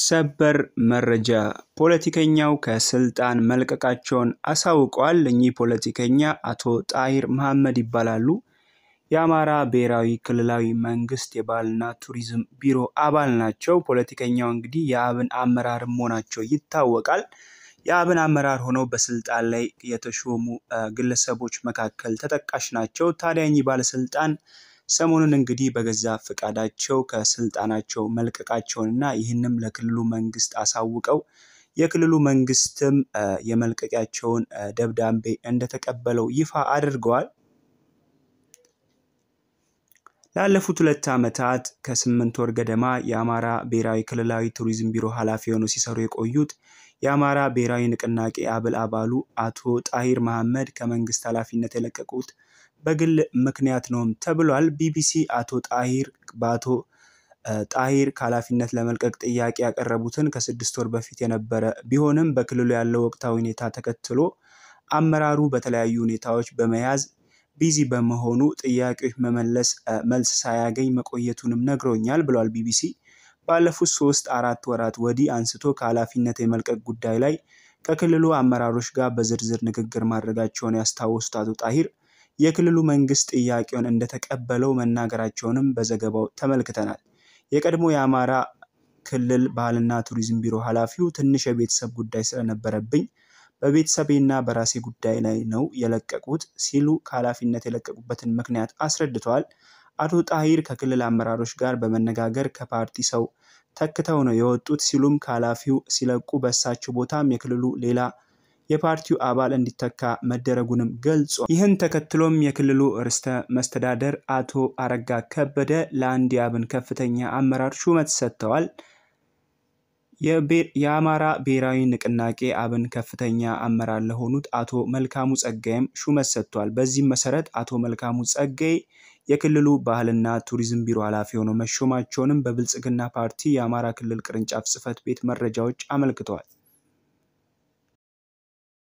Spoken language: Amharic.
ሰበር መረጃ ፖለቲከኛው ከስልጣን መልቀቃቸውን አሳውቀዋል። እኚህ ፖለቲከኛ አቶ ጣሂር መሐመድ ይባላሉ። የአማራ ብሔራዊ ክልላዊ መንግስት የባህልና ቱሪዝም ቢሮ አባል ናቸው። ፖለቲከኛው እንግዲህ የአብን አመራር መሆናቸው ይታወቃል። የአብን አመራር ሆነው በስልጣን ላይ የተሾሙ ግለሰቦች መካከል ተጠቃሽ ናቸው። ታዲያ እኚህ ባለስልጣን ሰሞኑን እንግዲህ በገዛ ፈቃዳቸው ከስልጣናቸው መልቀቃቸውንና ይህንም ለክልሉ መንግስት አሳውቀው የክልሉ መንግስትም የመልቀቂያቸውን ደብዳቤ እንደተቀበለው ይፋ አድርገዋል። ላለፉት ሁለት ዓመታት ከስምንት ወር ገደማ የአማራ ብሔራዊ ክልላዊ ቱሪዝም ቢሮ ኃላፊ ሆነው ሲሰሩ የቆዩት የአማራ ብሔራዊ ንቅናቄ አብል አባሉ አቶ ጣሂር መሐመድ ከመንግስት ኃላፊነት የለቀቁት በግል ምክንያት ነውም ተብሏል። ቢቢሲ አቶ ጣሂር በአቶ ጣሂር ከኃላፊነት ለመልቀቅ ጥያቄ ያቀረቡትን ከስድስት ወር በፊት የነበረ ቢሆንም በክልሉ ያለው ወቅታዊ ሁኔታ ተከትሎ አመራሩ በተለያዩ ሁኔታዎች በመያዝ ቢዚ በመሆኑ ጥያቄዎች መመለስ መልስ ሳያገኝ መቆየቱንም ነግሮኛል ብሏል ቢቢሲ። ባለፉት ሶስት አራት ወራት ወዲህ አንስቶ ከኃላፊነት የመልቀቅ ጉዳይ ላይ ከክልሉ አመራሮች ጋር በዝርዝር ንግግር ማድረጋቸውን ያስታወሱት አቶ ጣሂር የክልሉ መንግስት ጥያቄውን እንደተቀበለው መናገራቸውንም በዘገባው ተመልክተናል። የቀድሞ የአማራ ክልል ባህልና ቱሪዝም ቢሮ ኃላፊው ትንሽ የቤተሰብ ጉዳይ ስለነበረብኝ በቤተሰቤና በራሴ ጉዳይ ላይ ነው የለቀቁት ሲሉ ከኃላፊነት የለቀቁበትን ምክንያት አስረድተዋል። አቶ ጣሂር ከክልል አመራሮች ጋር በመነጋገር ከፓርቲ ሰው ተክተው ነው የወጡት ሲሉም ከኃላፊው ሲለቁ በእሳቸው ቦታም የክልሉ ሌላ የፓርቲው አባል እንዲተካ መደረጉንም ገልጿል። ይህን ተከትሎም የክልሉ ርዕሰ መስተዳደር አቶ አረጋ ከበደ ለአንድ የአብን ከፍተኛ አመራር ሹመት ሰጥተዋል። የአማራ ብሔራዊ ንቅናቄ አብን ከፍተኛ አመራር ለሆኑት አቶ መልካሙ ጸጋይም ሹመት ሰጥቷል። በዚህም መሰረት አቶ መልካሙ ጸጋይ የክልሉ ባህልና ቱሪዝም ቢሮ ኃላፊ ሆነው መሾማቸውንም በብልጽግና ፓርቲ የአማራ ክልል ቅርንጫፍ ጽህፈት ቤት መረጃዎች አመልክተዋል።